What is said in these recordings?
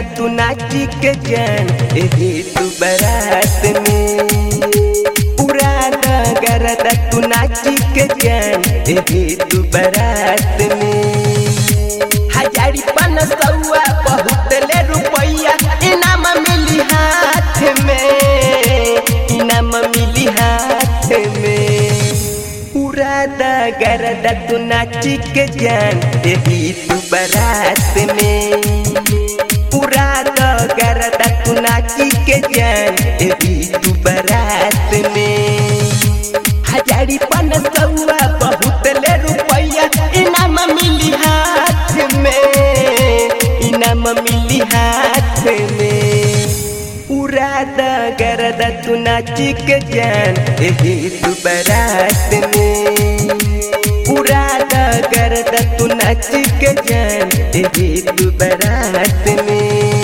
तू नाची के जान एही तू बारात में पूरा गरदा तू नाची के जान एही तू बारात में हजारी पन सौआ बहुत ले रुपैया इनाम मिली हाथ में इनाम मिली हाथ में पूरा गरदा तू नाची के जान एही तू बारात में पूरा गरदा तू नाची के जान एही तू बारात में हजारी पन सौआ बहुत ले रुपैया इनाम मिली हाथ में इनाम मिली हाथ में पूरा गरदा तू नाची के जान एही तू बारात में पूरा गरदा तू नाची के जान एही तू बारात में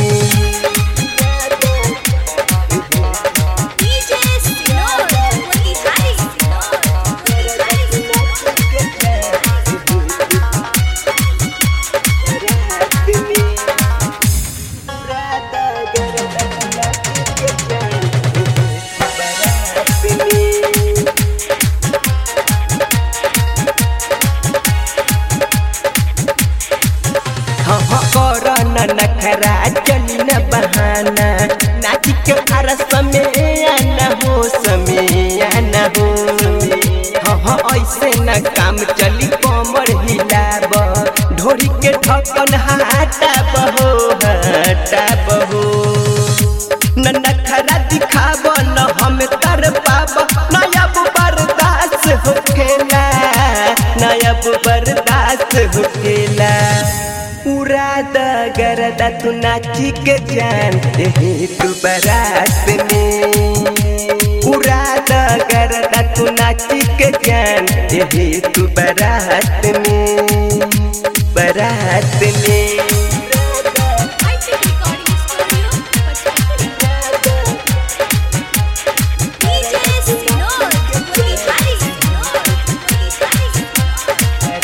DJ Sinor, Motihari Sinor, Motihari नखरा चली न बहाना नाच के फरस में आना हो समय आना हो हाँ हाँ ऐसे न काम चली कमर हिलाब ढोरी के ढक्कन हटा बहो हटा बहो न नखरा दिखाब न हम तर पाब नयब बर्दाश्त होखेला नयब बर्दाश्त होखेला पूरा गरदा तू नाची के जान एही तू बारात में पूरा गरदा तू नाची के जान एही तू बारात में बारात में High-tech recording studio, Pachakuri. DJ Sinor, Motihari Sinor, Motihari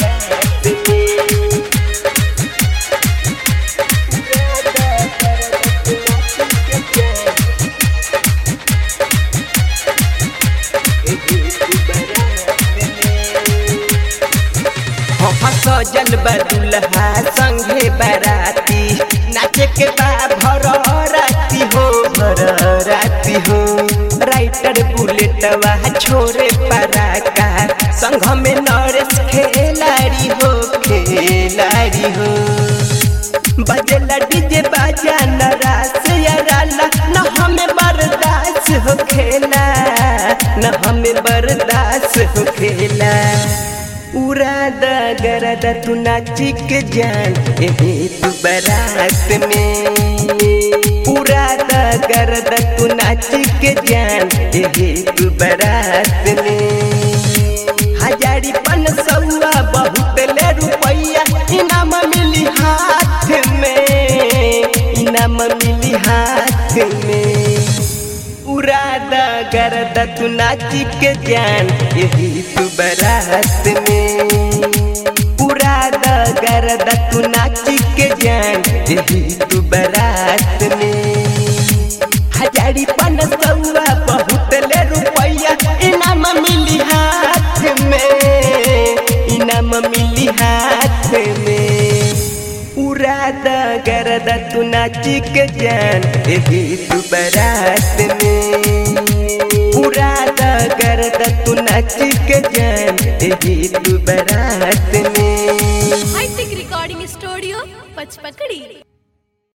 सजल बदुल्हा संगे बराती नाचे के बा भर राती हो भर राती हो राइटर बुलेटवा छोरे पराका संघ में नरेश खेलाड़ी हो खेलाड़ी हो बजला डीजे बाजा नरास याराला न हमें बर्दाश्त हो खेला न हमें बर्दाश्त हो खेला उड़ा द गरदा तू नाची के जान एही तू बारात में उड़ा द गरदा तू नाची के जान एही तू बारात में हजारी पन सौआ बहुत ले रुपैया इनाम मिली हाथ में इनाम मिली हाथ में उड़ा द गरदा तू नाची के जान यही तू बारात में उड़ा द गरदा तू नाची के जान यही तू बारात में हजारी पन सौआ बहुत ले रुपैया इनाम मिली हाथ में इनाम मिली हाथ में उड़ा द गरदा तू नाची के जान एही तू बारात में उड़ा द गरदा तू नाची के जान एही तू बारात में High-tech recording studio, Pachpakadi.